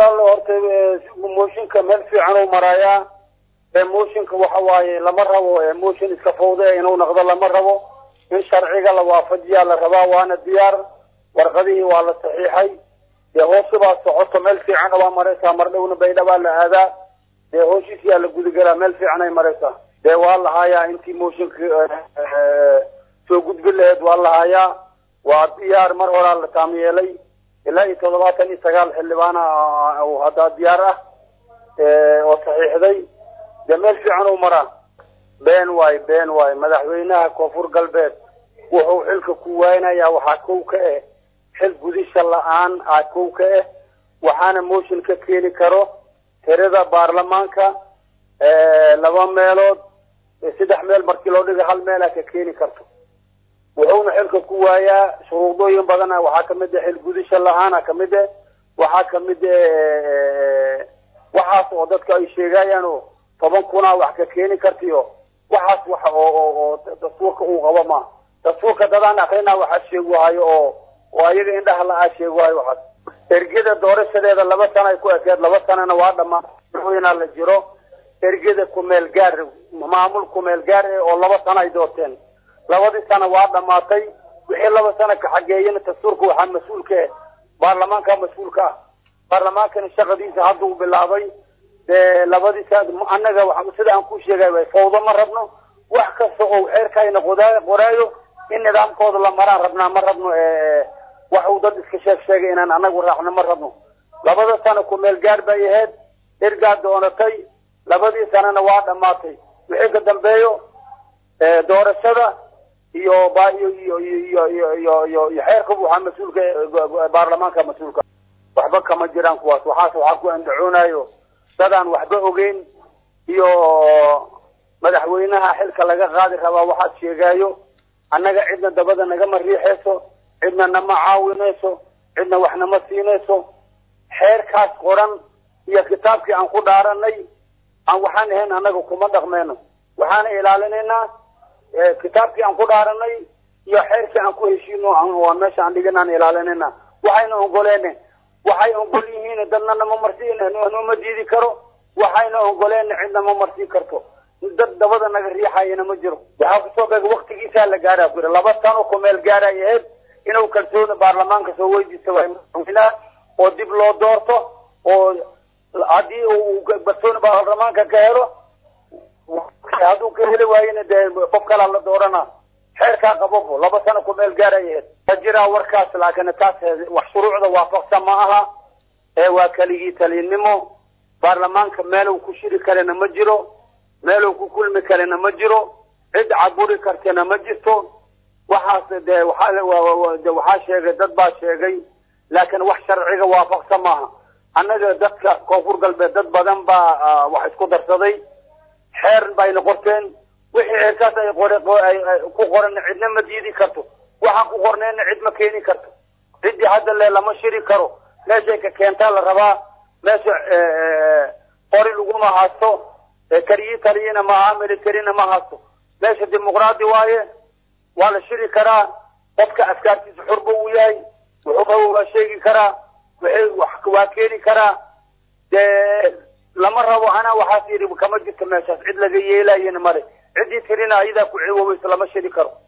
walaal horta mooshinka meel fiican u maraayaa mooshinka waxa waaye lama rabo mooshin iska fawda inuu noqdo lama rabo in sharciga la waafajiyaa la rabaa waana diyaar warqadihii waa la saxiixay dee hoosubaa socoto meel fiican waa maraysaa mar dhowna baydhabaa la aadaa dee hooshiisiyaa la gudagelaa meel fiican ay maraysaa dee waa lahaayaa intii mooshinka soo gudbi laheed waa lahaayaa waa diyaar mar horaa la taam yeelay ilaa iyo toddobaatan iyo sagaal xildhibaana haddaa diyaar ah oo saxiixday dee meel fiican u maraa been waay been waay madaxweynaha koonfur galbeed wuxuu xilka ku waaynayaa waxaa kow ka ah xil gudisha la-aan aa kow ka ah waxaana mooshin ka keeni karo tirada baarlamaanka laba meelood saddex meel markii loo dhiga hal meelaa ka keeni karto wuxuuna xilka ku waayaa shuruudooyin badan waxaa kamid ah xil gudisha la-aana kamid ah waxaa kamid ah waxaas oo dadka ay sheegayaan oo toban kunaa wax ka keeni kartiyo waxaas wax oo oo oo dastuurka uu qabo ma dastuurka dadaan akrina waxaa sheeguhayo oo oo ayaga indhaha la-aa sheeguhayo waxaas ergeda doorashadeeda laba sana ay ku ekeed laba sanana waa dhamaan madaxweynaa la jiro ergeda kumeel gaar maamul kumeel gaar eh oo laba sana ay doorteen labadii sana waa dhamaatay wixii laba sana ka xageeyana dastuurka waxaa mas-uulka ah baarlamaanka mas-uulka ah baarlamaankana shaqadiisa hadduu bilaabay dee labadii sa annaga sida aan ku sheegay way fawdo ma rabno wax kasta oo xeerkayna qodaa qoraayo in nidaamkooda la maraan rabnaa ma rabno wax uu dad iska sheeg sheegay inaan anagu raacno ma rabno labada sano ku meel gaar bay ahayd ergaa doonatay labadii sanana waa dhamaatay wixii ka dambeeyo doorashada iyo ba iyo iyo iyo iyo iyo iyo iyo xeerka waxaa mas-uulka baarlamaanka mas-uulka waxba kama jiraan kuwaas waxaas waxaa ku andacoonayo dadaan waxba ogeyn iyo madaxweynaha xilka laga qaadi rabaa waxaad sheegaayo annaga cidna dabada nagama riixayso cidna nama caawinayso cidna wax nama siinayso xeerkaas qoran iyo kitaabkii aan ku dhaaranay aan waxaan ahayn annaga kuma dhaqmeyno waxaana ilaalinaynaa kitaabkii aan ku dhaaranay iyo xeerkii aan ku heshiino aan meesha aan dhigin aan ilaalinayna waxayna ongoleen waxay ogol yihiin dadna nama marsiin nooma diidi karo waxayna ogoleen cidna ma marsiin karto dad dabada naga riixayana ma jiro waxaa kusoo beega waktigiisaa la gaara ku yidhi laba sano ku meel gaaray ahayd inuu kalsooni baarlamaanka soo weydiista waa madaxweynaha oo dib loo doorto oo haddii uu kalsooni baarlamaanka ka helo hadduu ka heli waayena dee qof kalaa la doorana xeerkaa qababo laba sano ku meel gaaray ahayd ma jiraa warkaas laakiin taas wax shuruucda waafaqsan ma aha ee waa keligii talinimo baarlamaanka meeluu ku shiri karana ma jiro meeluu ku kulmi karana ma jiro cid caburi kartana ma jirto waxaas dee waxaa waxaa sheegay dad baa sheegay laakiin wax sharciga waafaqsan maaha annaga dadka koonfur galbeed dad badan baa wax isku darsaday xeer bayna qorteen wixii xeerkaas ay qore ku qoran cidna ma diidi karto waxaan ku qorneenna cid ma keeni karto ciddii hadda le lama shiri karo meeshay ka keentaa la rabaa meesha qori laguma haysto kariyi taliyina maaha militarina ma haysto meesha dimuqraadi waaye waa la shiri karaa qofka afkaartiisa xurba uu yahay wuxuu rabo waa sheegi karaa wixii waa keeni karaa dee lama rabo anaa waxaas yidhi kama jirto meeshaas cid laga yeelayana male ciddii tirina ayadaa ku ciwoweysa lama shiri karo